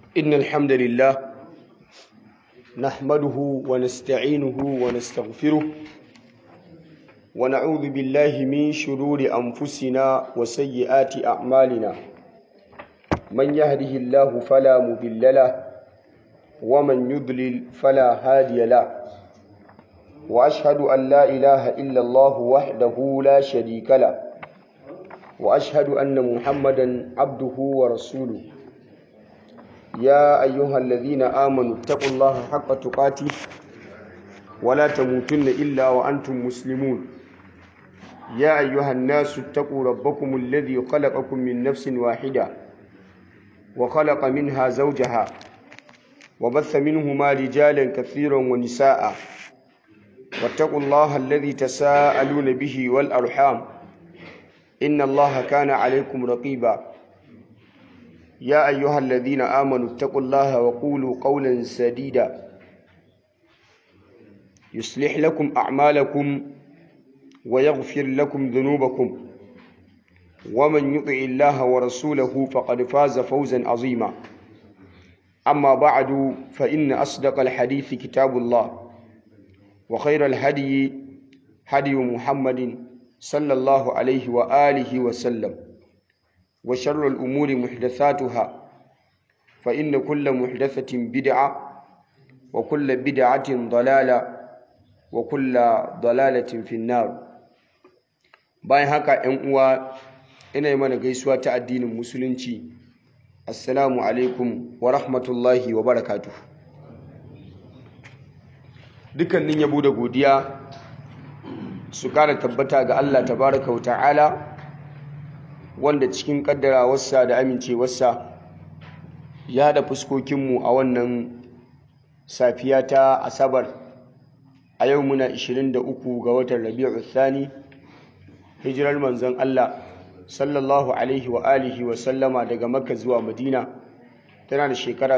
إن الحمد لله نحمده ونستعينه ونستغفره ونعوذ بالله من شرور أنفسنا وسيئات أعمالنا من يهده الله فلا مضل له ومن يضلل فلا هادي له وأشهد أن لا إله إلا الله وحده لا شريك له وأشهد أن محمدا عبده ورسوله يا أيها الذين آمنوا اتقوا الله حق تقاته ولا تموتن إلا وأنتم مسلمون يا أيها الناس اتقوا ربكم الذي خلقكم من نفس واحدة وخلق منها زوجها وبث منهما رجالا كثيرا ونساء واتقوا الله الذي تساءلون به والأرحام إن الله كان عليكم رقيبا يا أيها الذين آمنوا اتقوا الله وقولوا قولا سديدا يصلح لكم أعمالكم ويغفر لكم ذنوبكم ومن يطع الله ورسوله فقد فاز فوزا عظيما أما بعد فإن أصدق الحديث كتاب الله وخير الهدي هدي محمد صلى الله عليه وآله وسلم وشر الأمور محدثاتها فإن كل محدثة بدعة وكل بدعة ضلالة وكل ضلالة في النار bayan haka ‘yan uwa ina yi mana gaisuwa ta addinin musulunci assalamu alaikum wa rahmatullahi wa barakatuh dukkanin yabo da godiya su kara tabbata ga Allah tabaraka wa ta'ala wanda cikin kaddarawarsa da amincewarsa ya haɗa fuskokinmu a wannan safiya ta asabar a yau muna 23 ga watan rabi'u thani hijirar manzon Allah sallallahu alaihi wa alihi wa sallama daga makka zuwa madina tana da shekara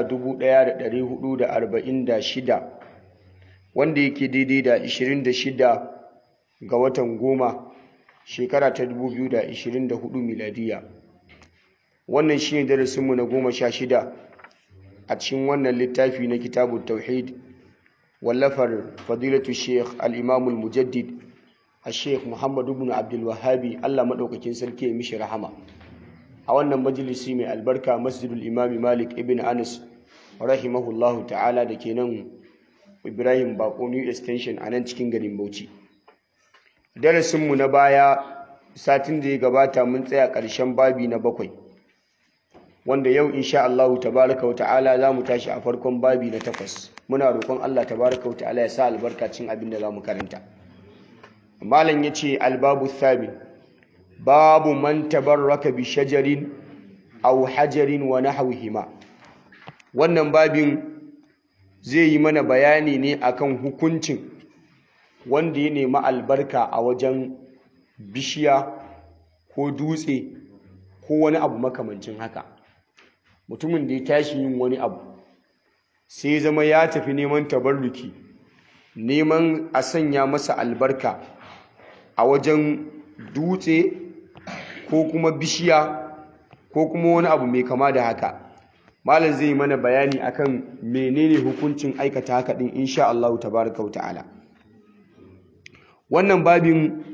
1446 wanda yake daidai da 26 ga watan goma shekara ta 2024 miladiya wannan shi ne darasinmu na goma sha shida a cikin wannan littafi na kitabun tauhid wallafar fadilatu sheikh al'imamul mujaddid a sheikh muhammadu bin abdulwahabi allah maɗaukakin sarki ya mishi rahama a wannan majalisi mai albarka masjidul imami malik ibn anas rahimahullahu ta'ala da ke nan ibrahim bako new extension a nan cikin garin bauchi darasinmu na baya satin da ya gabata mun tsaya ƙarshen babi na bakwai wanda yau insha Allah tabaraka wa ta'ala za mu tashi a farkon babi na takwas muna roƙon Allah tabaraka wa ta'ala ya sa albarkacin abin da za mu karanta malam ya ce albabu thabi babu man tabarraka bi shajarin aw hajarin wa nahwihima wannan babin zai yi mana bayani ne akan hukuncin wanda ya nemi albarka a wajen bishiya ko dutse ko wani abu makamancin haka mutumin da ya tashi yin wani abu sai zama ya tafi neman tabarruki neman a sanya masa albarka a wajen dutse ko kuma bishiya ko kuma wani abu mai kama da haka malam zai yi mana bayani akan menene hukuncin aikata haka din insha Allah tabaraka wa ta'ala wannan babin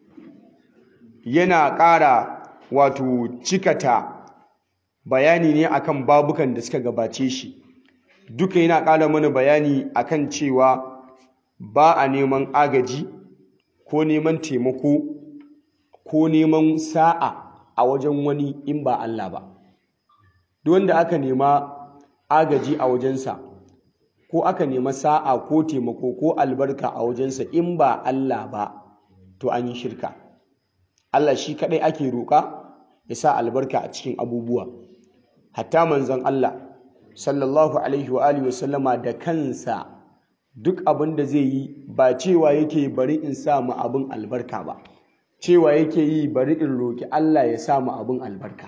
yana ƙara wato cikata bayani ne akan babukan da suka gabace shi duka yana ƙara mana bayani akan cewa ba a neman agaji ko neman taimako ko neman sa'a a wajen wani in ba Allah ba duk wanda aka nema agaji a wajensa ko aka nema sa'a ko taimako ko albarka a wajensa in ba Allah ba to an yi shirka Allah shi kadai ake roƙa ya sa albarka a cikin abubuwa hatta manzon Allah sallallahu alaihi wa alihi wasallama da kansa duk abin da zai yi ba cewa yake bari in sa mu abin albarka ba cewa yake yi bari in roƙi Allah ya sa mu abin albarka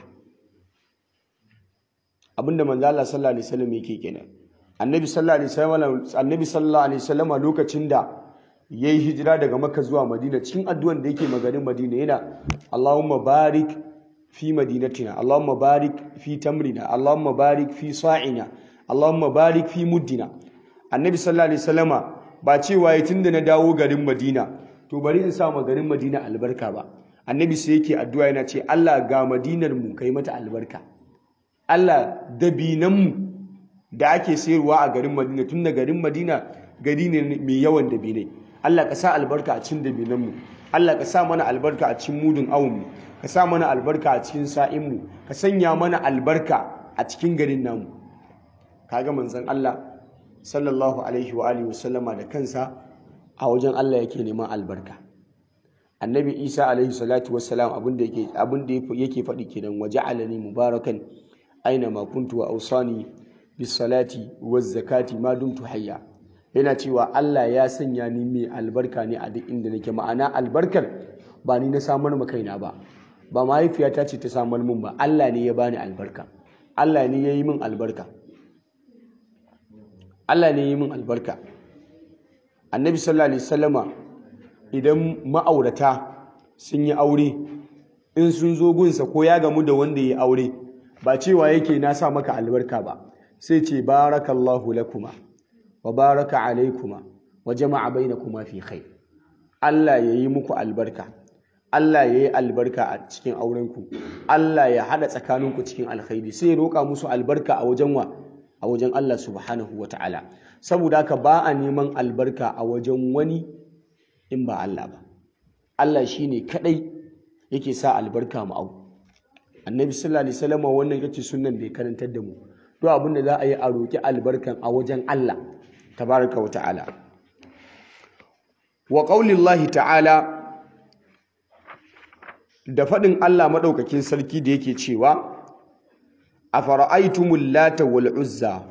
abinda manzo Allah sallallahu alaihi wasallam yake kenan annabi sallallahu alaihi wasallam annabi sallallahu alaihi wasallam lokacin da yayi hijira daga makka zuwa madina cikin addu'an da yake maganin madina yana Allahumma barik fi madinatina Allahumma barik fi tamrina Allahumma barik fi sa'ina Allahumma barik fi muddina annabi sallallahu alaihi wasallama ba cewa ya tunda na dawo garin Madina to bari in sa ma garin Madina albarka ba annabi sai yake addu'a yana ce Allah ga madinar mu kai mata albarka Allah dabinan mu da ake sayarwa a garin Madina tunda garin Madina gari ne mai yawan dabinai Allah ka sa albarka a cikin dabinan mu Allah ka sa mana albarka a cikin mudun awun mu ka sa mana albarka a cikin sa'in mu ka sanya mana albarka a cikin garin namu kaga manzon Allah sallallahu alaihi wa alihi wasallama da kansa a wajen Allah yake neman albarka annabi Isa alaihi salatu wassalam abinda yake abinda yake faɗi kenan waja'alani mubarakan aina ma kuntu wa awsani bis salati waz zakati ma dumtu hayya yana cewa Allah ya sanya ni mai albarka ne a duk inda nake ma'ana albarkar ba ni na samar ma kaina ba ba mahaifiyata ce ta samar min ba Allah ne ya bani albarka Allah ne ya yi min albarka Allah ne yi min albarka annabi sallallahu alaihi wasallama idan ma'aurata sun yi aure in sun zo gunsa ko ya gamu da wanda ya aure ba cewa yake na sa maka albarka ba sai ce barakallahu lakuma wa baraka alaikuma wa jama'a bainakuma fi khair Allah ya yi muku albarka Allah ya yi albarka a cikin aurenku Allah ya haɗa tsakaninku cikin alkhairi sai ya roƙa musu albarka a wajen wa a wajen Allah subhanahu wa ta'ala saboda haka ba a neman albarka a wajen wani in ba Allah ba Allah shi ne kaɗai yake sa albarka mu au annabi sallallahu alaihi wasallam wannan yace sunnan da ya karantar da mu to abin da za a yi a roki albarkan a wajen Allah tabaraka wa ta'ala wa qaulillahi ta'ala da faɗin Allah maɗaukakin sarki da yake cewa a fara'aitumul lata wal uzza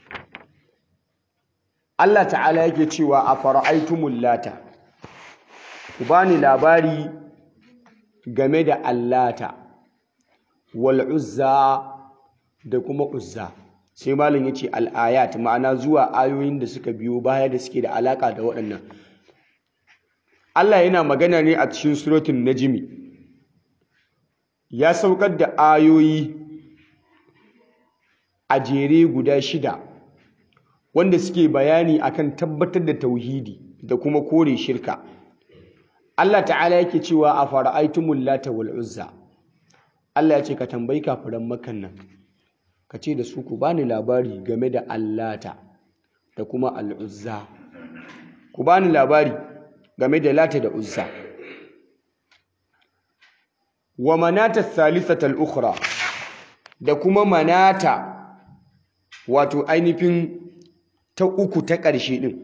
Allah ta'ala yake cewa a fara'aitumul lata ku bani labari game da allata wal uzza da kuma uzza sai malin yace al-ayat ma'ana zuwa ayoyin da suka biyo baya da suke da alaka da waɗannan Allah yana magana ne a cikin suratul najmi ya saukar da ayoyi a jere guda shida wanda suke bayani akan tabbatar da tauhidi da kuma kore shirka Allah ta'ala yake cewa a fara'aitumul lata wal uzza Allah ya ce ka tambayi kafiran makan nan ka ce da su ku bani labari game da allata da kuma al'uzza ku bani labari game da lata da uzza wa manata thalithata al-ukhra da kuma manata wato ainihin ta uku ta ƙarshe din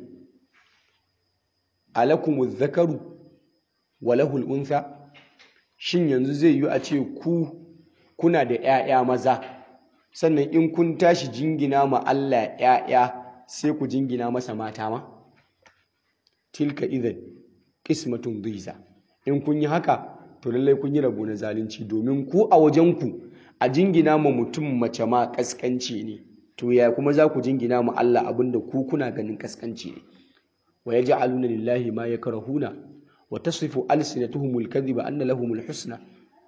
alakumuz zakaru wa lahul untha shin yanzu zai yi a ce ku kuna da ƴaƴa maza sannan in kun tashi jingina ma Allah ƴaƴa sai ku jingina masa mata ma tilka idan qismatun dhiza in kun yi haka to lallai kun yi rabo na zalunci domin ku a wajenku a jingina ma mutum mace ma kaskanci ne to ya kuma za ku jingina ma Allah abinda ku kuna ganin kaskanci ne wa yaj'aluna lillahi ma yakrahuna wa tasifu alsinatuhumul kadhiba anna lahumul husna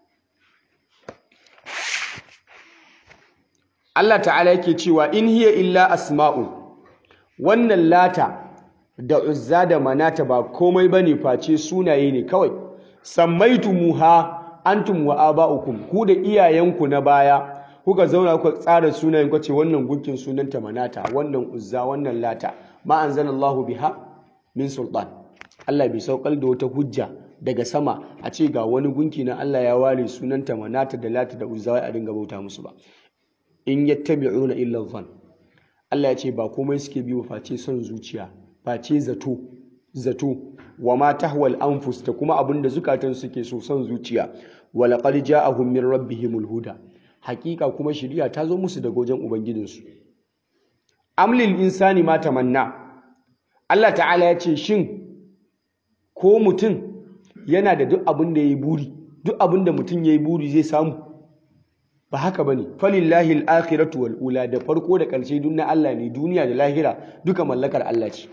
Allah ta'ala yake cewa in hiya illa asma'u wannan lata da uzza da manata ba komai bane face sunaye ne kawai sammaitumuha antum wa aba'ukum ku da iyayenku na baya kuka zauna kuka tsara sunayen ku ce wannan gunkin sunanta manata wannan uzza wannan lata ma anzalallahu biha min sultan Allah bai saukar da wata hujja daga sama a ce ga wani gunki na Allah ya ware sunanta manata da lata da uzza wai a dinga bauta musu ba in yattabi'una illa dhann Allah ya ce ba komai suke bi face son zuciya face zato zato wa ma tahwal anfus da kuma abin da zukatan suke so son zuciya wa laqad ja'ahum min rabbihimul huda hakika kuma shiriya ta zo musu daga wajen ubangijinsu amlil insani ma tamanna Allah ta'ala ya ce shin ko mutum yana da duk abin da yayi buri duk abin da mutum yayi buri zai samu ba haka bane falillahi al-akhiratu wal ula da farko da ƙarshe duk na Allah ne duniya da lahira duka mallakar Allah ce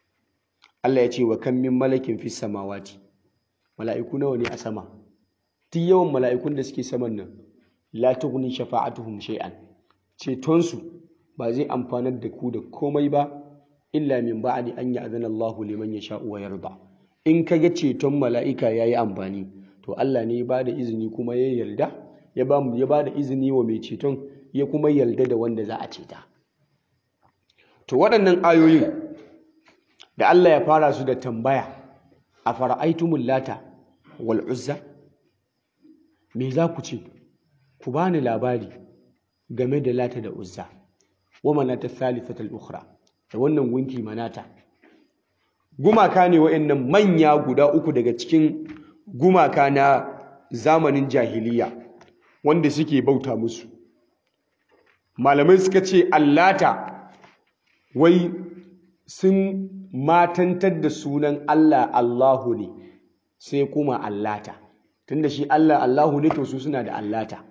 Allah ya ce wa kan min malakin fis samawati mala'iku nawa ne a sama duk yawan mala'ikun da suke saman nan la tughni shafa'atuhum shay'an cetonsu ba zai amfanar da ku da komai ba illa min ba'di an ya'zana Allahu liman yasha'u wa yarda in kaga ceton mala'ika yayi amfani to Allah ne ya bada izini kuma ya yarda ya ba ya bada izini wa mai ceton ya kuma yarda da wanda za a ceta to waɗannan ayoyin da Allah ya fara su da tambaya a fara'aitumul lata wal uzza me za ku ce ku bani labari game da lata da uzza wa manata thalithatul ukhra da wannan gunki manata gumaka ne wa'annan manya guda uku daga cikin gumaka na zamanin jahiliya wanda suke bauta musu malamai suka ce allata wai sun matantar da sunan Allah Allahu ne sai kuma allata tunda shi Allah Allahu ne to su suna da allata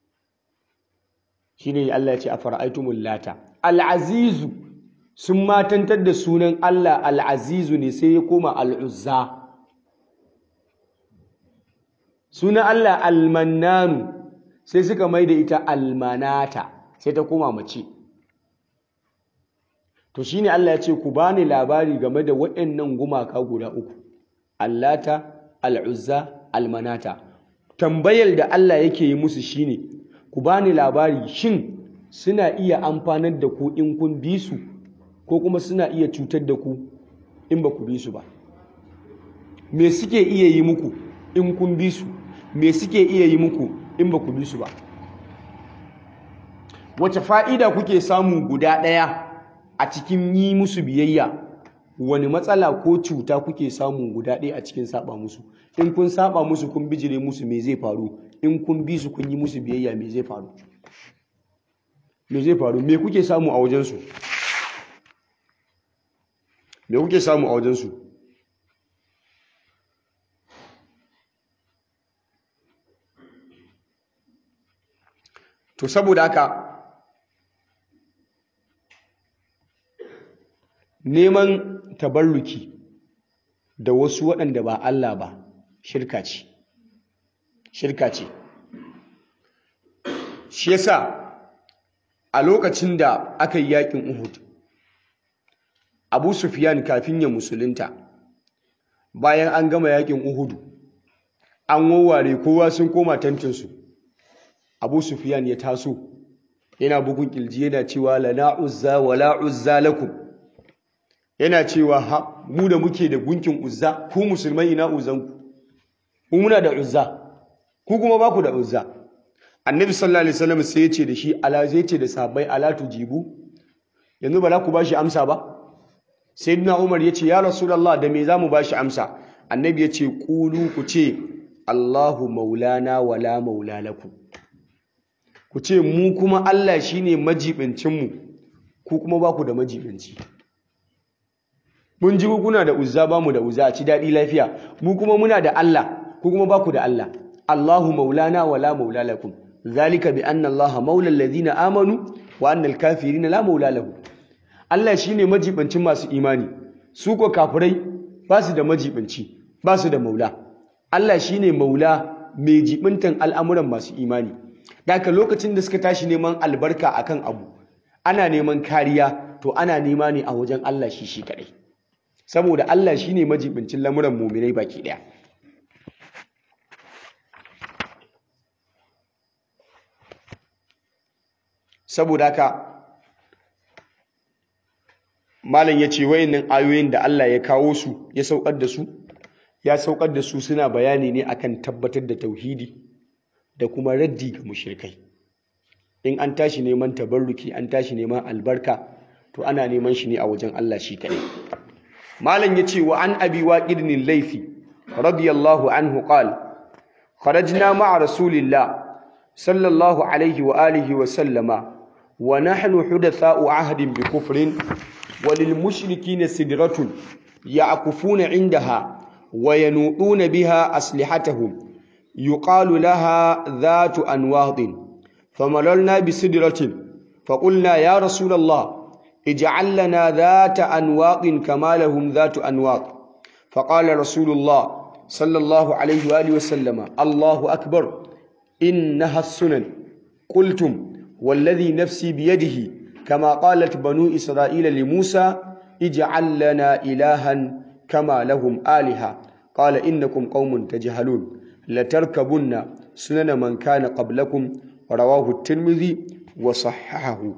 shine Allah ya ce afara'aytumul lata al-azizu sun matantar da sunan Allah al-azizu ne sai ya koma al-uzza sunan Allah al-mannanu sai suka mai da ita al-manata sai ta koma mace to shine Allah ya ce ku bani labari game da waɗannan gumaka guda uku allata al-uzza al-manata tambayar da Allah yake yi musu shine ku bani labari shin suna iya amfanar da ku in kun bi su ko kuma suna iya cutar da ku in ba ku bi su ba me suke iya yi muku in kun bi su me suke iya yi muku in ba ku bi su ba wace fa'ida kuke samu guda ɗaya a cikin yi musu biyayya wani matsala ko cuta kuke samu guda ɗaya a cikin saba musu in kun saba musu kun bijire musu me zai faru in kun bi su kun yi musu biyayya me zai faru me zai faru me kuke samu a wajensu me kuke samu a wajensu to saboda haka neman tabarruki da wasu waɗanda ba Allah ba shirka ce shirka ce shi yasa a lokacin da aka yi yakin Uhud Abu Sufyan kafin ya musulunta bayan an gama yakin Uhud an wawware kowa sun koma tantinsu Abu Sufyan ya taso yana bugun kilji yana cewa lana uzza wala uzza lakum yana cewa ha mu da muke da gunkin uzza ku musulmai ina uzzanku mu muna da uzza ku kuma ba ku da uzza annabi sallallahu alaihi wasallam sai ya ce da shi ala zai ce da sahabbai ala tujibu yanzu ba za ku bashi amsa ba sayyidina umar ya ce ya rasulullah da me zamu bashi amsa annabi ya ce qulu ku ce allahu maulana wala maula lakum ku ce mu kuma allah shine majibincin mu ku kuma ba ku da majibinci mun ji kuna da uzza ba mu da uzza a ci daɗi lafiya mu kuma muna da Allah ku kuma ba ku da Allah Allahu maulana wa la maula lakum zalika bi anna Allah maula alladhina amanu wa anna al-kafirina la maula lahum Allah shine majibancin masu imani su ko kafirai ba su da majibanci ba su da maula Allah shine maula mai jibintan al'amuran masu imani daga lokacin da suka tashi neman albarka akan abu ana neman kariya to ana nema ne a wajen Allah shi shi kadai saboda Allah shine majibincin lamuran muminai baki daya saboda haka malam yace wayannan ayoyin da Allah ya kawo su ya saukar da su ya saukar da su suna bayani ne akan tabbatar da tauhidi da kuma raddi ga mushrikai in an tashi neman tabarruki an tashi neman albarka to ana neman shi ne a wajen Allah shi kadai malam yace wa an abi waqidin laifi radiyallahu anhu qala kharajna ma'a rasulillah sallallahu alaihi wa alihi wa sallama wa nahnu hudatha'u ahdin bi kufrin wa lil mushrikeena sidratun ya'kufuna 'indaha wa yanu'una biha aslihatahum yuqalu laha dhatu anwadin famalalna bi sidratin فقلنا يا رسول الله اجعل لنا ذات أنواط كما لهم ذات أنواط فقال رسول الله صلى الله عليه وآله وسلم الله أكبر إنها السنن قلتم والذي نفسي بيده كما قالت بنو إسرائيل لموسى اجعل لنا إلها كما لهم آلهة قال إنكم قوم تجهلون لتركبن سنن من كان قبلكم رواه الترمذي وصححه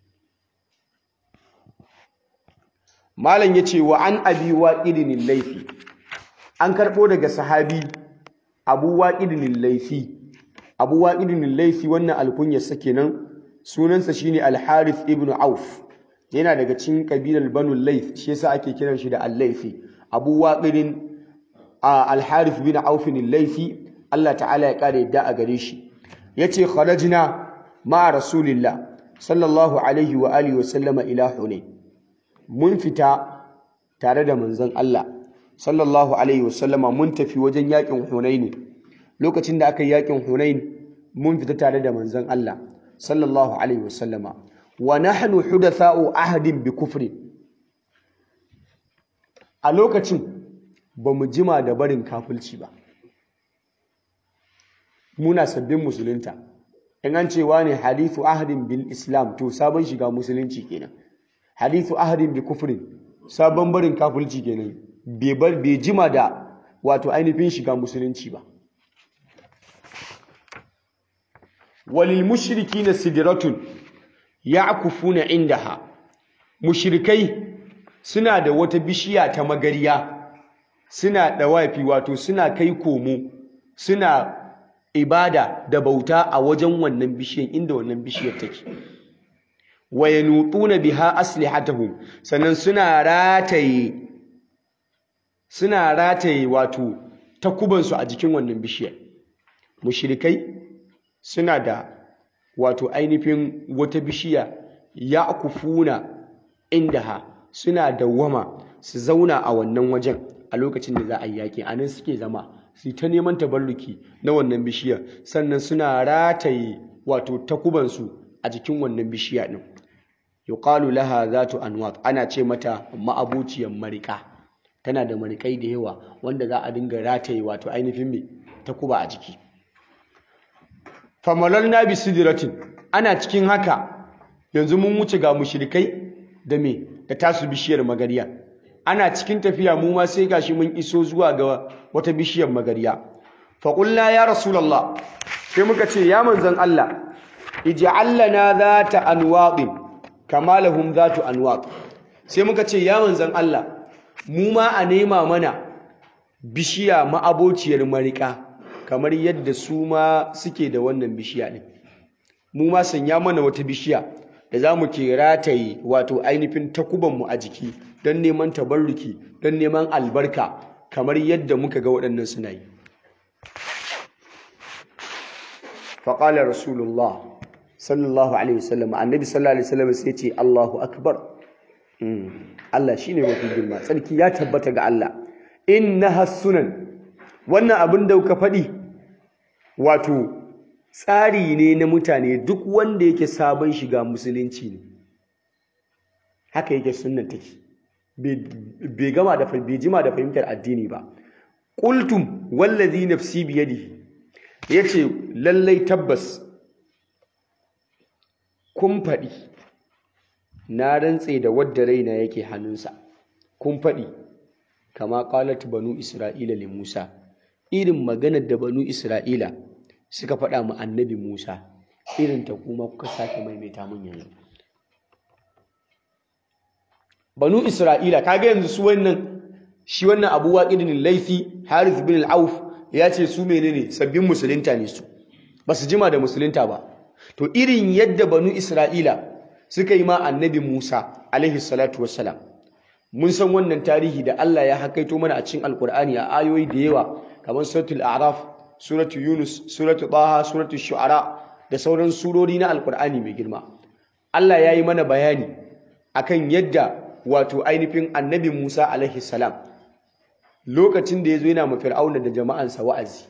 malam yace wa an abi waqidin laifi an karbo daga sahabi abu waqidin laifi abu waqidin laifi wannan alkunyar sa kenan sunansa shine al-harith ibn auf yana daga cikin kabilar banu laif shi yasa ake kiran shi da al-laifi abu waqidin al-harith bin auf laifi Allah ta'ala ya kare yadda a gare shi yace kharajna ma rasulillah sallallahu alaihi wa alihi wa sallama ila hunain mun fita tare da manzon Allah sallallahu alaihi wasallama mun tafi wajen yakin Hunain lokacin da aka yi yakin Hunain mun fita tare da manzon Allah sallallahu alaihi wasallama wa nahnu hudatha'u ahadin bi kufri a lokacin bamu jima da barin kafirci ba muna sabbin musulunta in an cewa ne hadithu ahadin bil islam to sabon shiga musulunci kenan hadithu ahadin bi kufrin sabon barin kafirci kenan bai bar bai jima da wato ainihin shiga musulunci ba walil mushrikina sidratun ya'kufuna indaha mushrikai suna da wata bishiya ta magariya suna dawafi wato suna kai komo suna ibada da bauta a wajen wannan bishiyar inda wannan bishiyar take wa yanutuna biha aslihatahum sannan suna rataye suna rataye wato takubansu a jikin wannan bishiyar mushrikai suna da wato ainihin wata bishiya ya'kufuna indaha suna dawwama su zauna a wannan wajen a lokacin da za a yi yaƙi a nan suke zama su ta neman tabarruki na wannan bishiyar sannan suna rataye wato takubansu a jikin wannan bishiya ɗin yuqalu laha zatu anwat ana ce mata ma'abuciyar marika tana da marikai da yawa wanda za a dinga rataye wato ainihin me takuba a jiki famalalna bi sidratin ana cikin haka yanzu mun wuce ga mushrikai da me da tasu bishiyar magariya ana cikin tafiya mu ma sai gashi mun iso zuwa ga wata bishiyar magariya fa qulna ya rasulullah sai muka ce ya manzon Allah ij'al lana zata anwaqin kama lahum zatu anwaq sai muka ce ya manzon Allah mu ma a nema mana bishiya ma'abociyar marika kamar yadda su ma suke da wannan bishiya din mu ma sanya mana wata bishiya da za mu ke rataye wato ainihin takubanmu a jiki don neman tabarruki don neman albarka kamar yadda muka ga waɗannan suna yi faƙalar rasulullah sallallahu alaihi wasallam annabi sallallahu alaihi wasallam sai ce allahu akbar Allah shi ne mafi girma tsarki ya tabbata ga Allah inna sunan wannan abin da kuka faɗi wato tsari ne na mutane duk wanda yake sabon shiga musulunci ne haka yake sunnan take bai gama da bai jima da fahimtar addini ba qultum wallazi nafsi biyadihi yace lallai tabbas kun faɗi na rantse da wadda raina yake hannunsa kun faɗi kama qalat banu isra'ila li musa irin maganar da banu isra'ila suka faɗa mu annabi Musa irin ta kuma kuka sake maimaita mun yanzu Banu Isra'ila kaga yanzu su wannan shi wannan Abu Waqidin Laifi Harith bin Al-Auf ya ce su menene sabbin musulunta ne su basu jima da musulunta ba to irin yadda Banu Isra'ila suka yi ma annabi Musa alaihi salatu wassalam mun san wannan tarihi da Allah ya hakaito mana a cikin Alkur'ani a ayoyi da yawa kamar suratul A'raf suratu Yunus, suratu Taha, suratu Shu'ara da sauran surori na Alkur'ani mai girma. Allah ya yi mana bayani akan yadda wato ainihin annabi Musa alaihi salam lokacin da ya zo yana ma Fir'auna da jama'ansa wa'azi.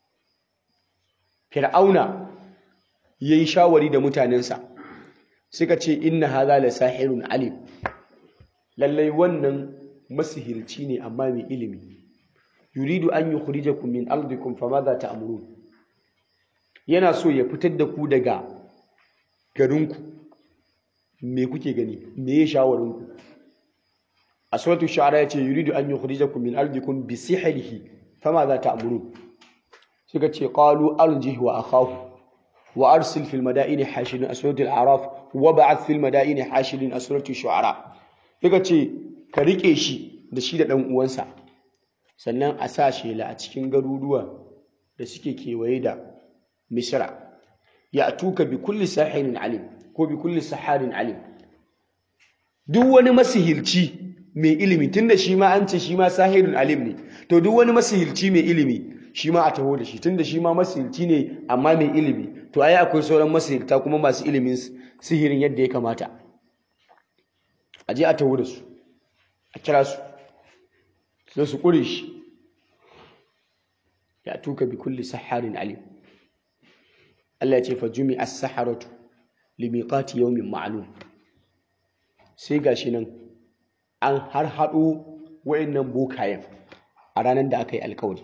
Fir'auna ya yi shawari da mutanensa suka ce inna haza la sahirun alim lallai wannan masihirci ne amma mai ilimi yuridu an yukhrijakum min ardikum famadha ta'murun yana so ya fitar da ku daga garinku me kuke gani me ya shawarinku a suratul shu'ara yace yuridu an yukhrijakum min ardikum bi sihrihi famadha ta'murun suka ce qalu arjih wa akhahu wa arsil fil madaini hashirin a suratul araf wa ba'ath fil madaini hashirin a suratul shu'ara suka ce ka rike shi da shi da dan uwansa sannan a sa shela a cikin garuruwa da suke kewaye da misra ya tuka bi kulli sahirin alim ko bi kulli saharin alim duk wani masihirci mai ilimi tunda shi ma an ce shi ma sahirin alim ne to duk wani masihirci mai ilimi shi ma a taho da shi tunda shi ma masihirci ne amma mai ilimi to ai akwai sauran masihirta kuma masu ilimin sihirin yadda ya kamata a je a taho da su a kira su sai su ƙure shi ya tuka bi kulli saharin alim Allah ya ce fa jumi as-saharatu li miqati yawmin ma'lum sai gashi nan an har hado wayannan bokayen a ranar da aka yi alkawari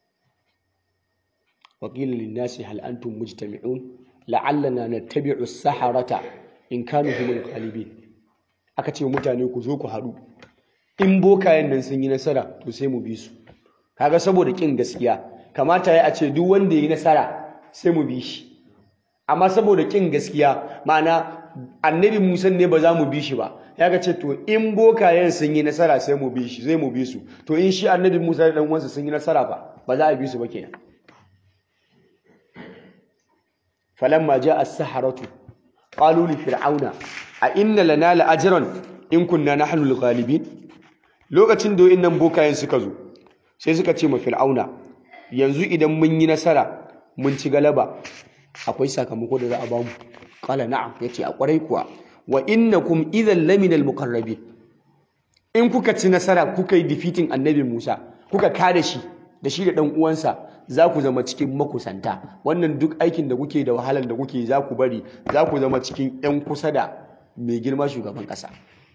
wa qila lin-nasi hal antum mujtami'un la'allana nattabi'u as-saharata in kanu humul ghalibin aka ce mutane ku zo ku haɗu in bokayen nan sun yi nasara to sai mu bi su kaga saboda kin gaskiya kamata ya a ce duk wanda ya yi nasara sai mu bi shi amma saboda kin gaskiya ma'ana annabi musa ne ba za mu bi shi ba ya ga ce to in bokayen sun yi nasara sai mu bi shi zai mu bi su to in shi annabi musa da dan uwansa sun yi nasara ba ba za a bi su ba kenan falamma ja'a as-saharatu qalu li fir'auna a inna lana la ajran in kunna nahnu al-ghalibin lokacin da wayannan bokayen suka zo sai suka ce ma fir'auna yanzu idan mun yi nasara mun ci galaba akwai sakamako da za a bamu qala na'am yace a kwarai kuwa wa innakum idhan lamina al-muqarrabin in kuka ci nasara kuka yi defeating annabi Musa kuka kare shi da shi da dan uwansa za ku zama cikin makusanta wannan duk aikin da kuke da wahalar da kuke za ku bari za ku zama cikin 'yan kusa da mai girma shugaban ƙasa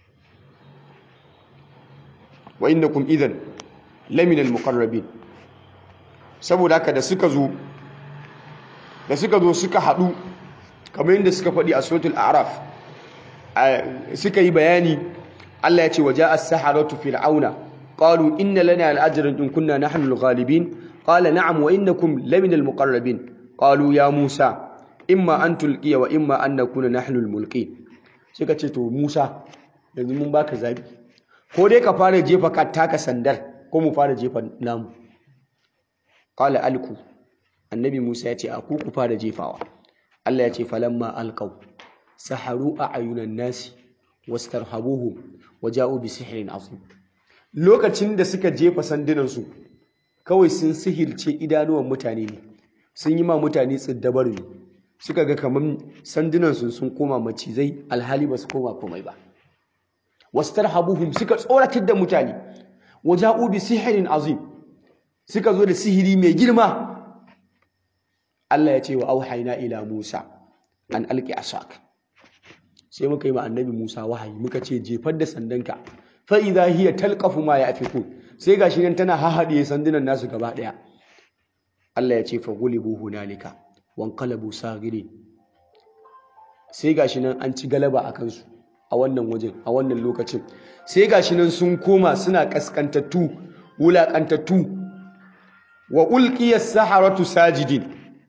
wa innakum idan laminal muqarrabin saboda haka da suka zo da suka zo suka haɗu kamar yadda suka faɗi a suratul a'raf suka yi bayani Allah ya ce waja as-saharatu fir'auna qalu inna lana al-ajran in kunna nahnu al-ghalibin qala na'am wa innakum laminal muqarrabin qalu ya musa imma an tulqiya wa imma an nakuna nahnu al-mulqin suka ce to Musa yanzu mun baka zabi ko dai ka fara jefa ka taka sandar ko mu fara jefa namu qala alku annabi Musa ya ce a ku ku fara jefawa Allah ya ce falamma alqaw saharu a'yunan nasi wastarhabuhum waja'u bi sihrin azim lokacin da suka jefa sandunan su kawai sun sihirce idanuwan mutane ne sun yi ma mutane tsiddabar ne suka ga kamar sandunansu sun koma macizai alhali ba su koma komai ba wastarhabuhum suka tsoratar da mutane waja'u bi sihirin azim suka zo da sihiri mai girma Allah ya ce wa auhayna ila Musa an alqi asak sai muka yi ma annabi Musa wahayi muka ce jefar da sandanka fa idha hiya talqafu ma yafikun sai gashi nan tana hahade sandunan nasu gaba daya Allah ya ce fa gulibu hunalika wankalabu sagiri sai gashi nan an ci galaba a kansu a wannan wajen a wannan lokacin sai gashi nan sun koma suna kaskantattu wulakantattu wa ulqiya saharatu sajidin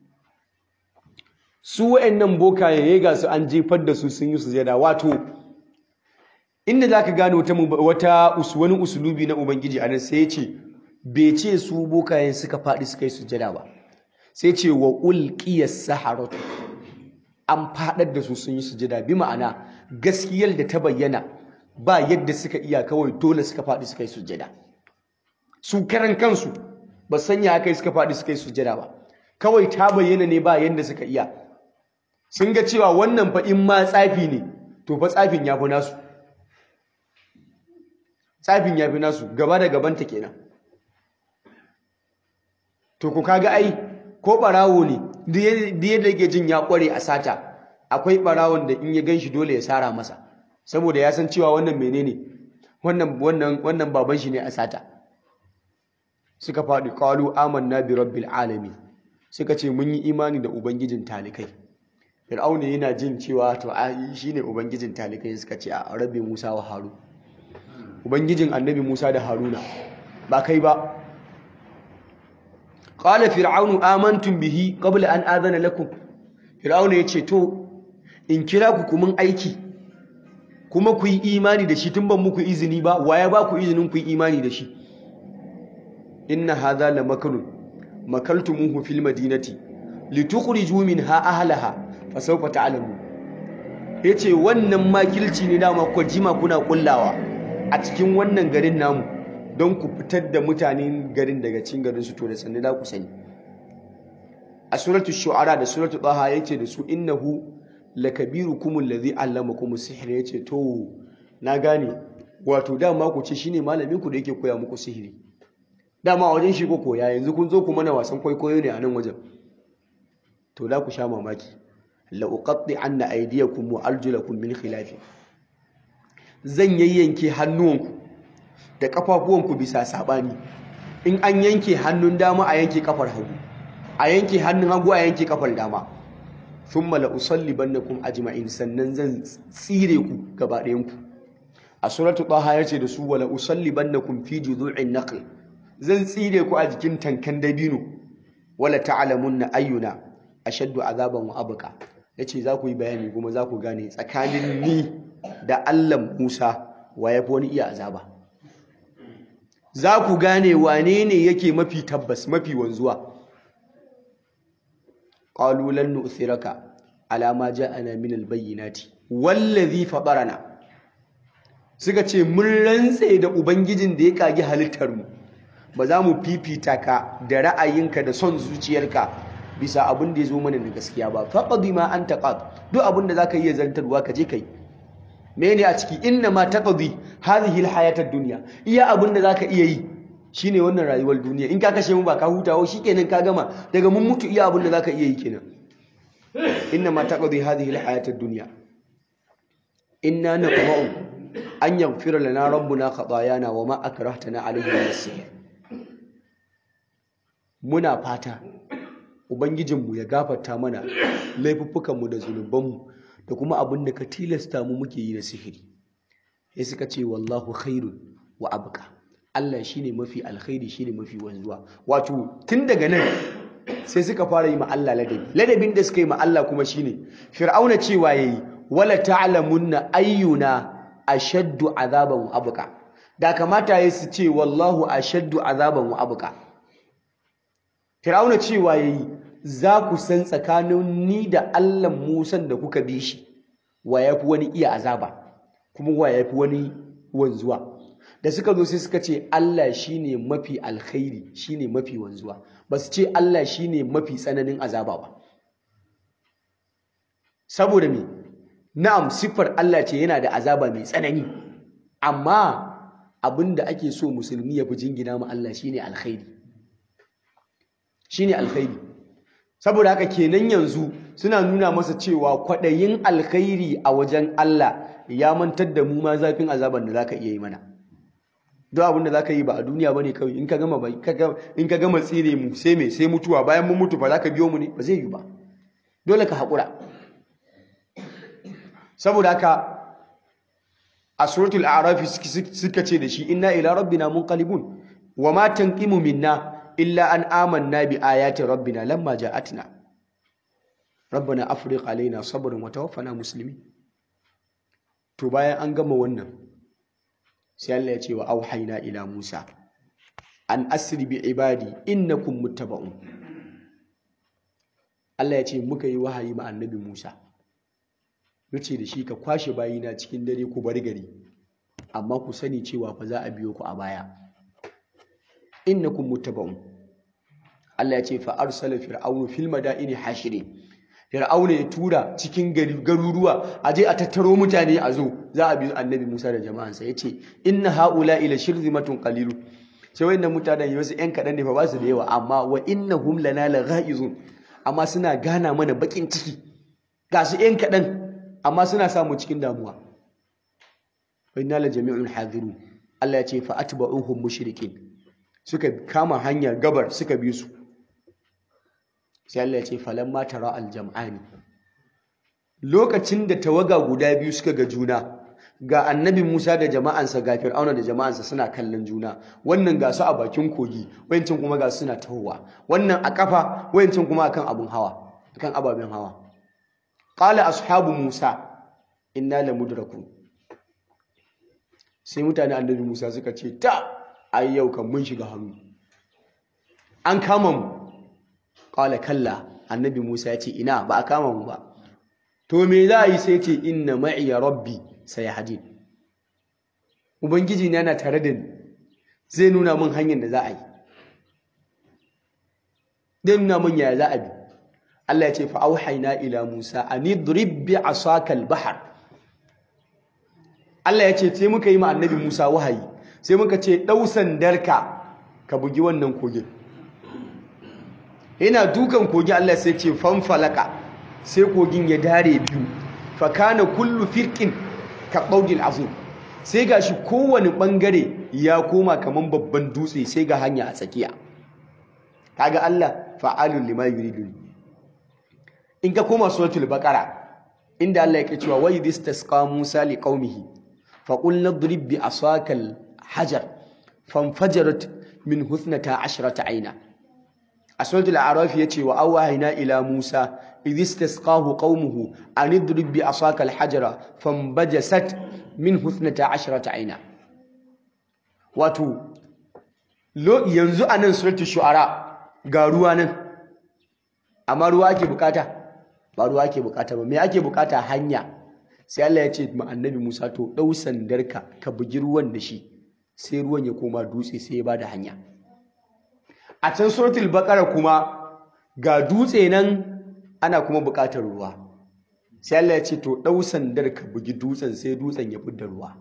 su wayannan bokaye ya ga su an jefar da su sun yi sujada wato inda zaka gane wata wata wani usulubi na ubangiji anan sai ya ce bai ce su bokayen suka faɗi suka yi sujada ba sai ce wa ulqiyas saharatu an fadar da su sun yi sujada bi ma'ana gaskiyar da ta bayyana ba yadda suka iya kawai dole suka fadi suka yi sujada su karan kansu ba sanya haka suka fadi suka yi sujada ba kawai ta bayyana ne ba yadda suka iya sun ga cewa wannan fa in ma tsafi ne to fa tsafin ya fi nasu tsafin ya fi nasu gaba da gabanta kenan to ku kaga ai ko barawo ne duk yadda yake jin ya kware a sata akwai barawon da in ya ganshi dole ya sara masa saboda ya san cewa wannan menene wannan wannan wannan baban shi ne a sata suka faɗi qalu amanna bi rabbil alamin suka ce mun yi imani da ubangijin talikai fir'auna yana jin cewa to ai shine ubangijin talikai suka ce a rabbi musa wa harun ubangijin annabi musa da haruna ba kai ba qala fir'aunu amantum bihi qabla an adana lakum fir'auna yace to in kira ku kuma aiki kuma ku yi imani da shi tun ban muku izini ba waye ba ku izinin ku yi imani da shi inna hadha la makrun makaltumuhu fil madinati litukhriju minha ahlaha fasawfa ta'lamu yace wannan makilci ne dama ku jima kuna kullawa a cikin wannan garin namu don ku fitar da mutanen garin daga cikin garin su to da sanne da ku sani a suratu shu'ara da suratu taha yace da su innahu lakabirukum allazi allamakum as-sihr yace to na gane wato dama ku ce shine malamin ku da yake koya muku sihiri dama wajen shi ko koya yanzu kun zo ku mana wasan kwaikwayo ne a nan wajen to da ku sha mamaki la uqatti anna aydiyakum wa arjulakum min khilaf zan yayyanke hannuwanku da kafafuwanku bisa sabani in an yanke hannun dama a yanke kafar hagu a yanke hannun hagu a yanke kafar dama thumma la usallibannakum ajma'in sannan zan tsire ku gaba ɗayan ku a suratu taha yace da su wala usallibannakum fi juzu'in naql zan tsire ku a jikin tankan dabino wala ta'lamunna ayyuna ashaddu azaban wa abqa yace za ku yi bayani kuma za ku gane tsakanin ni da Allah Musa wa yafi wani iya azaba za ku gane wane ne yake mafi tabbas mafi wanzuwa qalu lan nu'thiraka ala ma ja'ana min al-bayyinati wallazi fatarana suka ce mun rantse da ubangijin da ya kage halittar mu ba za mu fifita ka da ra'ayinka da son zuciyarka bisa abin da ya zo mana da gaskiya ba faqadi ma anta qad duk abin da zaka iya zantarwa ka je kai mene a ciki inna ma taqdi hadhihi alhayat ad-dunya iya abin da zaka iya yi shine wannan rayuwar duniya in ka kashe mu ba ka hutawo shikenan ka gama daga mun mutu iya abin da zaka iya yi kenan inna ma taqdi hadhihi alhayat ad-dunya inna naqma'u an yaghfira lana rabbuna khatayana wa ma akrahtana alayhi min as-sihr muna fata ubangijinmu ya gafarta mana laifuffukanmu da zunubanmu da kuma abin da ka tilasta mu muke yi na sihiri sai suka ce wallahu khairun wa abqa Allah shine mafi alkhairi shine mafi wanzuwa wato tun daga nan sai suka fara yi ma Allah ladabi ladabin da suka yi ma Allah kuma shine fir'auna cewa yayi wala ta'lamunna ayyuna ashaddu azaban wa abqa da kamata yayi su ce wallahu ashaddu azaban wa abqa Fir'auna cewa yayi za ku san tsakanin ni da Allah Musan da kuka bi shi wa yafi wani iya azaba kuma wa yafi wani wanzuwa da suka zo sai suka ce Allah shine mafi alkhairi shine mafi wanzuwa ba su ce Allah shine mafi tsananin azaba ba saboda me na'am siffar Allah ce yana da azaba mai tsanani amma abinda ake so musulmi ya fi jingina ma Allah shine alkhairi shine alkhairi saboda haka kenan yanzu suna nuna masa cewa kwaɗayin alkhairi a wajen Allah ya mantar da mu ma zafin azaban da zaka iya yi mana duk abin da zaka yi ba a duniya bane kawai in ka gama bai in ka gama tsire mu sai me sai mutuwa bayan mun mutu fa zaka biyo mu ne ba zai yi ba dole ka haƙura saboda haka a suratul a'raf suka ce da shi inna ila rabbina munqalibun wa ma tanqimu minna illa an amanna bi ayati rabbina lamma ja'atna rabbana afriq alaina sabran wa tawaffana muslimin to bayan an gama wannan sai Allah ya ce wa auhayna ila Musa an asri bi ibadi innakum muttaba'un Allah ya ce muka yi wahayi ma annabi Musa yace da shi ka kwashe bayina cikin dare ku bar gari amma ku sani cewa fa za a biyo ku a baya innakum muttaba'un Allah ya ce fa arsala fir'aunu fil madaini hashirin fir'auna ya tura cikin garuruwa a je a tattaro mutane a zo za a bi annabi Musa da jama'ansa ya ce inna haula ila shirzimatun qalilu sai wayannan mutanen yau yan kaɗan ne fa ba su da yawa amma wa innahum lana laghaizun amma suna gana mana bakin ciki ga su yan kaɗan amma suna samu cikin damuwa wa inna la jami'un hadirun Allah ya ce fa atba'uhum mushrikin suka kama hanyar gabar suka bi su sai Allah ya ce falamma tara aljam'ani lokacin da tawaga guda biyu suka ga juna ga annabi Musa da jama'ansa ga Fir'auna da jama'ansa suna kallon juna wannan ga su a bakin kogi wayancin kuma ga suna tahowa wannan a kafa wayancin kuma akan abun hawa akan ababen hawa qala ashabu Musa inna lamudrakun sai mutane annabi Musa suka ce ta ai yau kan mun shiga hannu an kama mu qala kalla annabi Musa ya ce ina ba a kama mu ba to me za a yi sai ce inna ma'iya rabbi sayahdin ubangiji na yana tare da ni zai nuna min hanyar da za a yi zai nuna min yaya za a bi Allah ya ce fa auhayna ila Musa an idrib bi asaka al-bahr Allah ya ce sai muka yi ma annabi Musa wahayi sai muka ce dau sandarka ka bugi wannan kogin yana dukan kogi Allah sai ce fanfalaka sai kogin ya dare biyu fa kana kullu firqin ka qaudil azim sai gashi kowane bangare ya koma kaman babban dutse sai ga hanya a tsakiya kaga Allah fa'alul lima yuridu in ka koma suratul baqara inda Allah yake cewa wa idistasqa Musa liqaumihi fa qulna idrib bi asakal hajar fanfajarat min huthnata ashrata aina a suratul a'raf yace wa awhayna ila Musa idh istasqahu qaumuhu an idrib bi asaka al-hajara fanbajasat min huthnata ashrata aina wato yanzu anan suratul shu'ara ga ruwa nan amma ruwa ake bukata ba ruwa ake bukata ba me ake bukata hanya sai Allah ya ce ma annabi Musa to dau sandarka ka bugi ruwan da shi sai ruwan ya koma dutse sai ya bada hanya a can suratul baqara kuma ga dutse nan ana kuma buƙatar ruwa sai Allah ya ce to ɗau sandar ka bugi dutsen sai dutsen ya fidda ruwa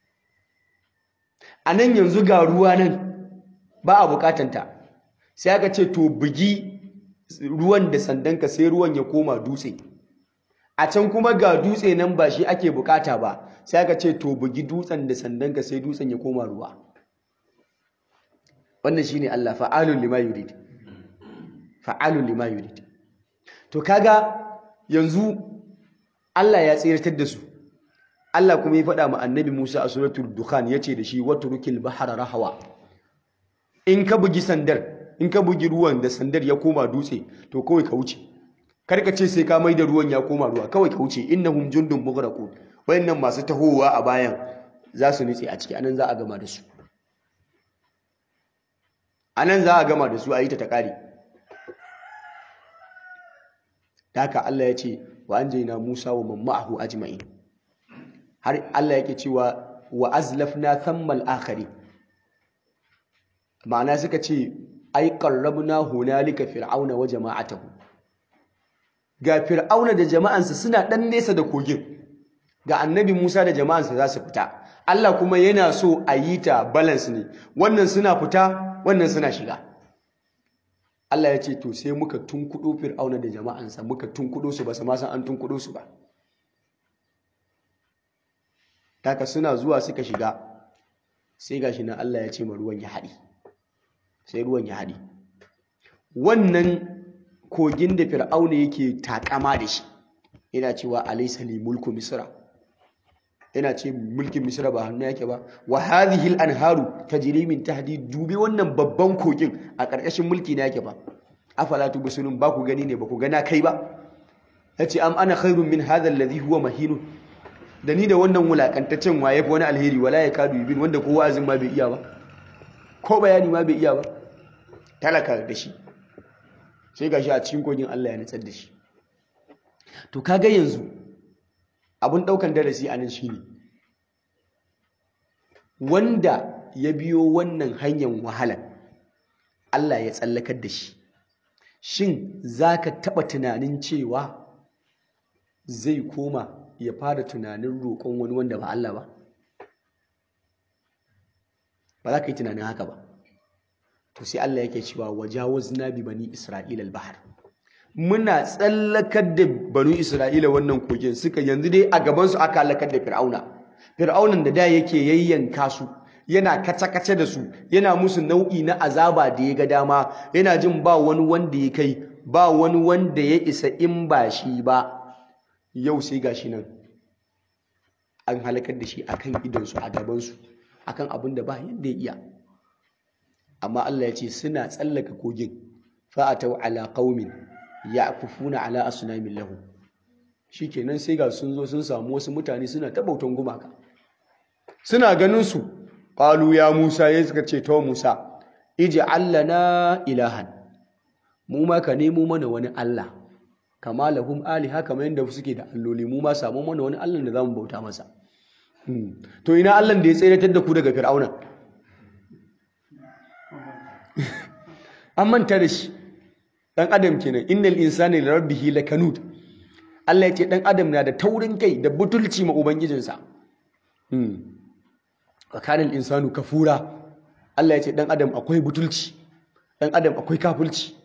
a nan yanzu ga ruwa nan ba a buƙatanta sai aka ce to bugi ruwan da sandanka sai ruwan ya koma dutse a can kuma ga dutse nan ba shi ake buƙata ba sai aka ce to bugi dutsen da sandanka sai dutsen ya koma ruwa wannan shine Allah fa'alun lima yurid fa'alun lima yurid to kaga yanzu Allah ya tsiratar da su Allah kuma ya faɗa ma annabi Musa a suratul dukhan yace da shi watrukil bahra rahawa in ka bugi sandar in ka bugi ruwan da sandar ya koma dutse to kawai ka wuce karka ce sai ka mai da ruwan ya koma ruwa kawai ka wuce innahum jundun mughraqun wayannan masu tahowa a bayan za su nutse a ciki anan za a gama da su anan za a gama da su a yi ta ta kare haka Allah ya ce wa anjayna Musa wa man ma'ahu ajma'in har Allah yake cewa wa azlafna thammal akhari ma'ana suka ce ai qarrabna hunalika fir'auna wa jama'atahu ga fir'auna da jama'ansa suna dan nesa da kogin ga annabi Musa da jama'ansa za su fita Allah kuma yana so a yi ta balance ne wannan suna fita wannan suna shiga Allah ya ce to sai muka tunkudo fir'auna da jama'ansa muka tunkudo su ba su ma san an tunkudo su ba taka suna zuwa suka shiga sai gashi nan Allah ya ce ma ruwan ya haɗi sai ruwan ya haɗi wannan kogin da fir'auna yake takama da shi yana cewa alaysa li mulku misra yana ce mulkin misra ba hannu yake ba wa hadhihi al-anharu tajri min tahdi dubi wannan babban kogin a ƙarƙashin mulki na yake ba afala tubsirun ba ku gani ne ba ku gana kai ba yace am ana khairun min hadha alladhi huwa mahinun da ni da wannan wulakantaccen waye fa wani alheri wala ya kadu yubin wanda ko wa'azin ma bai iya ba ko bayani ma bai iya ba talaka da shi sai gashi a cikin kogin Allah ya nutsar da shi to kaga yanzu abun daukan darasi anan shine wanda ya biyo wannan hanyar wahala Allah ya tsallakar da shi shin zaka taba tunanin cewa zai koma ya fara tunanin roƙon wani wanda ba Allah ba ba za ka yi tunanin haka ba to sai Allah yake cewa wajawazna bi bani isra'ila al-bahr muna tsallakar da bani isra'ila wannan kogin suka yanzu dai a gaban su aka halakar da fir'auna fir'aunan da da yake yayyanka su yana kace-kace da su yana musu nau'i na azaba da ya ga dama yana jin ba wani wanda ya kai ba wani wanda ya isa in ba shi ba yau sai gashi nan an halakar da shi akan idonsu a gabansu akan abin da ba yadda ya iya amma Allah ya ce suna tsallaka kogin fa'atau ala qaumin ya'kufuna ala asnamin lahu shikenan sai ga sun zo sun samu wasu mutane suna ta bautan gumaka suna ganin su qalu ya Musa ya suka ce to Musa ij'al lana ilahan mu ma ka nemo mana wani Allah kama lahum aliha kamar yadda suke da alloli mu ma samu mana wani Allah da zamu bauta masa to ina Allah da ya tseratar da ku daga fir'auna an manta da shi dan adam kenan innal insana li rabbihi lakanud Allah ya ce dan adam na da taurin kai da butulci ma ubangijinsa hmm wa kana insanu kafura Allah ya ce dan adam akwai butulci dan adam akwai kafulci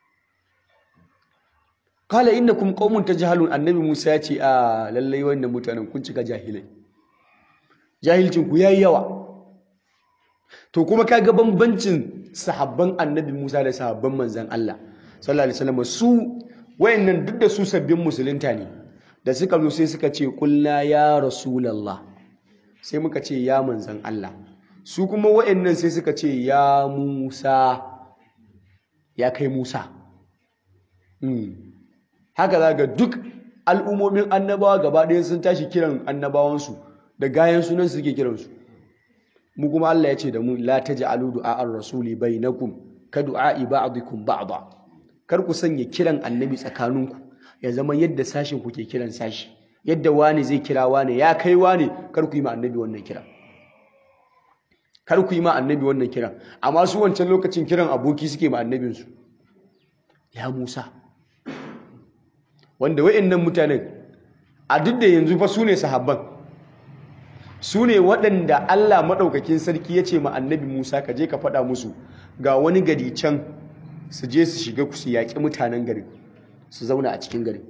kala innakum qaumun tajhalun annabi Musa ya ce a lallai wannan mutanen kun cika jahilai jahilcin ku yayi yawa to kuma kaga bambancin sahabban annabi Musa da sahabban manzan Allah sallallahu alaihi wasallam su wayannan duk da su sabbin musulunta ne da suka zo sai suka ce kulna ya rasulullah sai muka ce ya manzan Allah su kuma wayannan sai suka ce ya Musa ya kai Musa haka za ga duk al'ummomin annabawa gaba ɗaya sun tashi kiran annabawansu da gayan sunan suke kiransu mu kuma Allah ya ce da mu la taj'alu du'a ar-rasuli bainakum ka du'a'i ba'dikum ba'da kar ku sanya kiran annabi tsakaninku ya zama yadda sashin ku ke kiran sashi yadda wani zai kira wani ya kai wani kar ku yi ma annabi wannan kira kar ku yi ma annabi wannan kiran amma su wancan lokacin kiran aboki suke ma annabinsu ya Musa wanda wayannan mutanen a duk da yanzu fa su ne sahabban su ne waɗanda Allah maɗaukakin sarki ya ce ma annabi Musa ka je ka faɗa musu ga wani gari can su je su shiga su yaƙi mutanen garin su zauna a cikin garin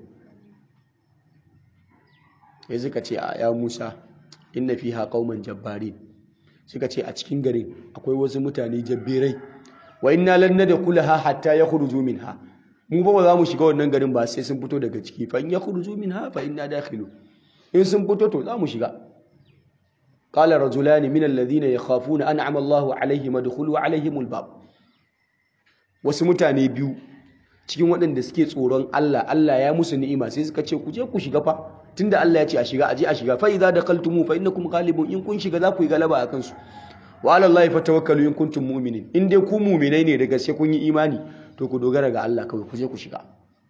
ya suka ce a ya Musa inna fiha qauman jabbarin suka ce a cikin garin akwai wasu mutane jabbirai wa inna lan nadkhulaha hatta yakhruju minha mu ba za mu shiga wannan garin ba sai sun fito daga ciki fa in yakhruju minha fa inna dakhilu in sun fito to za mu shiga قال رجلان من الذين يخافون أنعم الله عليهم ادخلوا عليهم الباب wasu mutane biyu cikin waɗanda suke tsoron Allah Allah ya musu ni'ima sai suka ce ku je ku shiga fa tunda Allah ya ce a shiga aje a shiga fa idza dakaltumu fa innakum ghalibun in kun shiga za ku yi galaba akan su wa ala Allah fatawakkalu in kuntum mu'minin in dai ku mu'minai ne da gaske kun yi imani to ku dogara ga Allah kawai ku je ku shiga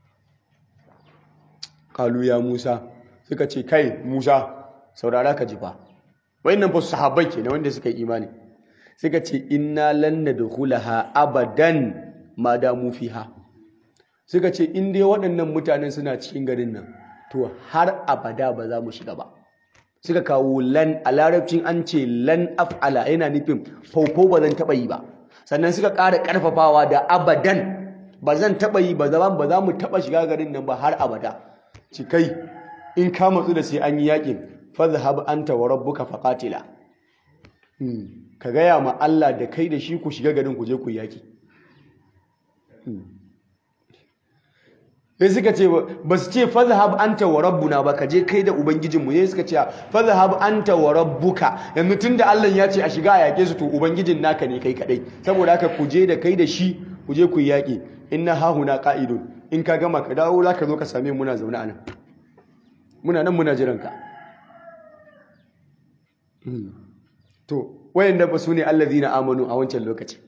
qalu ya Musa suka ce kai Musa saurara ka ji fa wayannan fa sahabbai kenan wanda suka yi imani suka ce inna lan nadkhulaha abadan ma damu fiha suka ce in dai waɗannan mutanen suna cikin garin nan to har abada ba za mu shiga ba suka kawo lan a larabcin an ce lan af'ala yana nufin fauko ba zan taɓa yi ba sannan suka ƙara ƙarfafawa da abadan ba zan taɓa yi ba za mu taɓa shiga garin nan ba har abada cikai in ka matsu da sai an yi yaƙin fadhhab anta wa rabbuka faqatila ka gaya ma Allah da kai da shi ku shiga garin ku je ku yaki sai suka ce ba su ce fadhhab anta wa rabbuna ba ka je kai da ubangijinmu sai suka ce fadhhab anta wa rabbuka yanzu tunda Allah ya ce a shiga a yake su to ubangijin naka ne kai kadai saboda haka ku je da kai da shi ku je ku yaki inna hahuna qa'idun in ka gama ka dawo zaka zo ka same mu muna zaune anan muna nan muna jiran ka to wayanda ba su ne allazina amanu a wancan lokaci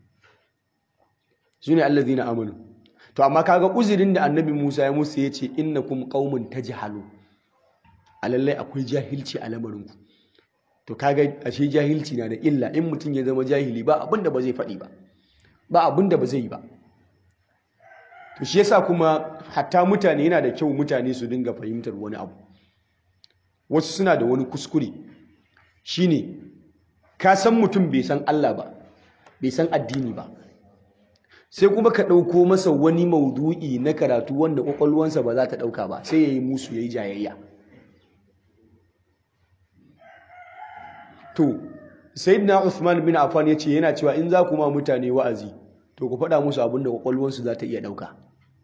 su ne allazina amanu to amma kaga uzurin da annabi Musa ya musu yace innakum qaumun tajhalu a lallai akwai jahilci a lamarinku to kaga ashe jahilci na da illa in mutum ya zama jahili ba abinda ba zai faɗi ba ba abinda ba zai yi ba to shi yasa kuma hatta mutane yana da kyau mutane su dinga fahimtar wani abu wasu suna da wani kuskure shine ka san mutum bai san Allah ba bai san addini ba sai kuma ka ɗauko masa wani maudu'i na karatu wanda ƙwaƙwalwansa ba za ta ɗauka ba sai ya yi musu ya yi jayayya to sayyidina Uthman bin Affan ya ce yana cewa in za ku ma mutane wa'azi to ku faɗa musu abin da kwakwalwarsu za ta iya ɗauka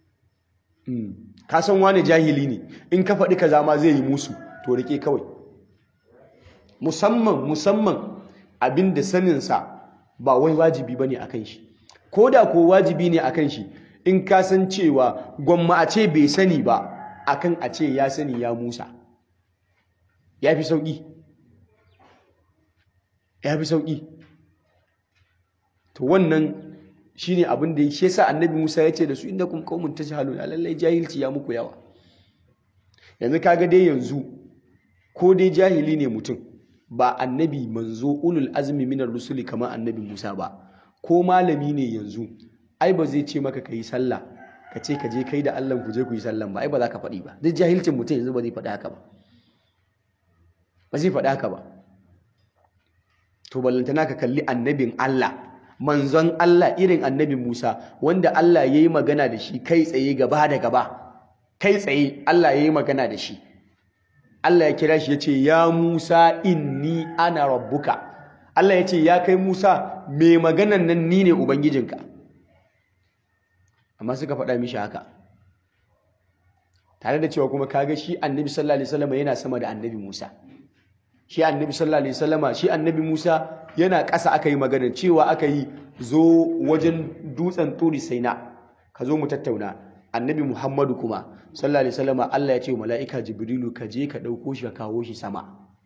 ka san wani jahili ne in ka faɗi kaza ma zai yi musu to rike kawai musamman musamman abin da saninsa ba wai wajibi ba ne a kan shi ko da ko wajibi ne a kan shi in ka san cewa gwamma a ce bai sani ba akan a ce ya sani ya musa ya fi sauƙi ya fi sauƙi to wannan shine abin da shi yasa annabi Musa ya ce da su inda kun qaumun tajhalun lallai jahilci ya muku yawa yanzu kaga dai yanzu ko dai jahili ne mutum ba annabi manzo ulul azmi minar rusuli kamar annabi Musa ba ko malami ne yanzu ai ba zai ce maka kai sallah ka ce ka je kai da Allah ku je ku yi sallan ba ai ba za ka faɗi ba duk jahilcin mutum yanzu ba zai faɗi haka ba ba zai faɗi haka ba to ballantana ka kalli annabin Allah manzon Allah irin annabi Musa wanda Allah ya yi magana da shi kai tsaye gaba da gaba kai tsaye Allah ya yi magana da shi Allah ya kira shi ya ce ya Musa inni ana rabbuka Allah ya ce ya kai Musa mai maganan nan ni ne ubangijinka amma suka faɗa mishi haka tare da cewa kuma kaga shi annabi sallallahu alaihi wasallam yana sama da annabi Musa shi annabi sallallahu alaihi wasallama shi annabi Musa yana ƙasa aka yi magana cewa aka yi zo wajen dutsen turi saina ka zo mu tattauna annabi Muhammadu kuma sallallahu alaihi wasallama Allah ya ce wa mala'ika Jibrilu ka je ka ɗauko shi ka kawo shi sama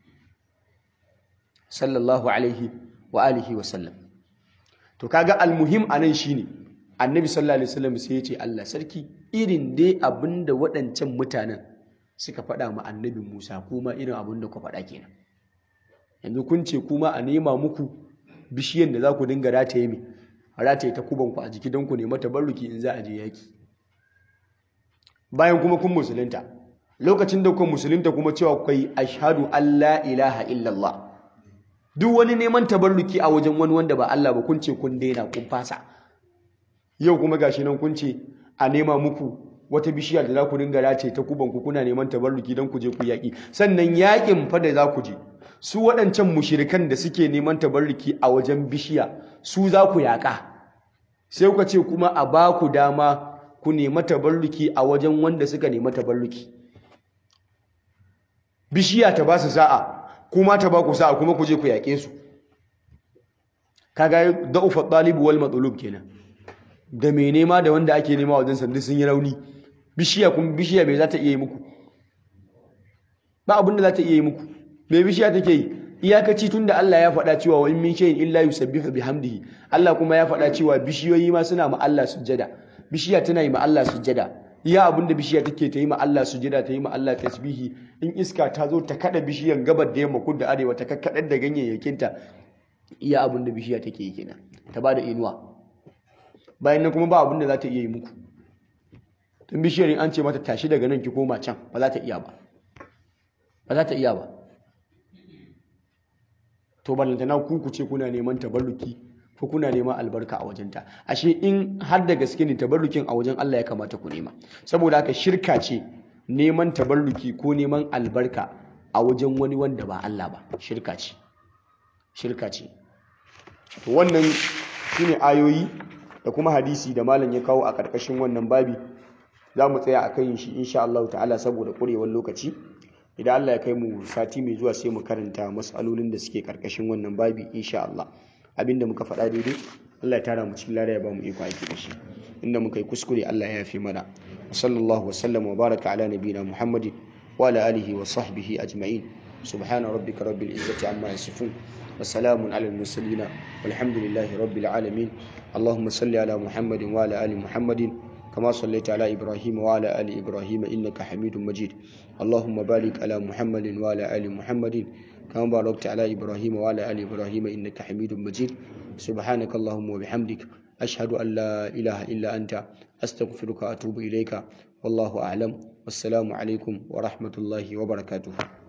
sallallahu alaihi wa alihi wa sallam to kaga almuhim anan shine annabi sallallahu alaihi wasallam sai ya ce Allah sarki irin dai abinda waɗancan mutanen suka faɗa ma annabi Musa kuma irin abinda ku faɗa kenan yanzu kun ce kuma a nema muku bishiyan da za ku dinga rataye mai rataye ta kubanku a jiki don ku nema tabarruki in za a je yaki bayan kuma kun musulunta lokacin da kun musulunta kuma cewa kai ashhadu an la ilaha illallah duk wani neman tabarruki a wajen wani wanda ba Allah ba kun ce kun daina kun fasa yau kuma gashi nan kun ce a nema muku wata bishiya da za ku dinga rataye ta kubanku kuna neman tabarruki don ku je ku yaki sannan yakin fa da za ku je su waɗancan mushirikan da suke neman tabarruki a wajen bishiya su za ku yaƙa sai kuka ce kuma a ba ku dama ku nema tabarruki a wajen wanda suka nema tabarruki bishiya ta ba su sa'a kuma ta ba ku sa'a kuma ku je ku yaƙe su kaga da'ufa ɗalibu wal matsalub kenan da mai nema da wanda ake nema wajen sandu sun yi rauni bishiya kuma bishiya mai za ta iya yi muku ba abin da za ta iya yi muku me bishiya take yi iyakaci tunda Allah ya faɗa cewa wa in min shay'in illa yusabbihu bihamdihi Allah kuma ya faɗa cewa bishiyoyi ma suna ma Allah sujjada bishiya tana yi ma Allah sujjada iya abinda bishiya take ta yi ma Allah sujjada ta yi ma Allah tasbihi in iska ta zo ta kada bishiyan gabar da yamma kudu da arewa ta kakkadar da ganyayyakinta iya abinda bishiya take yi kenan ta bada inuwa bayan nan kuma ba abinda za ta iya yi muku tun bishiyar in an ce mata tashi daga nan ki koma can ba za ta iya ba ba za ta iya ba to ballantana ku ku ce kuna neman tabarruki ko kuna neman albarka a wajenta ashe in har da gaske ne tabarrukin a wajen Allah ya kamata ku nema saboda haka shirka ce neman tabarruki ko neman albarka a wajen wani wanda ba Allah ba shirka ce shirka ce to wannan shine ayoyi da kuma hadisi da malam ya kawo a karkashin wannan babi za mu tsaya a kan shi insha Allah ta'ala saboda ƙurewar lokaci idan Allah ya kai mu sati mai zuwa sai mu karanta matsalolin da suke karkashin wannan babi insha Allah abinda muka faɗa daidai Allah ya tara mu cikin lada ya ba mu iko aiki da shi inda muka yi kuskure Allah ya yafe mana sallallahu wa sallam wa baraka ala nabiyina muhammadin wa ala alihi wa sahbihi ajma'in subhana rabbika rabbil izzati amma yasifun wa salamun ala al mursalin walhamdulillahi rabbil alamin اللهم صل على محمد وعلى ال محمد كما صليت على إبراهيم وعلى آل إبراهيم إنك حميد مجيد اللهم بارك على محمد وعلى آل محمد كما باركت على إبراهيم وعلى آل إبراهيم إنك حميد مجيد سبحانك اللهم وبحمدك أشهد أن لا إله إلا أنت أستغفرك وأتوب إليك والله أعلم والسلام عليكم ورحمة الله وبركاته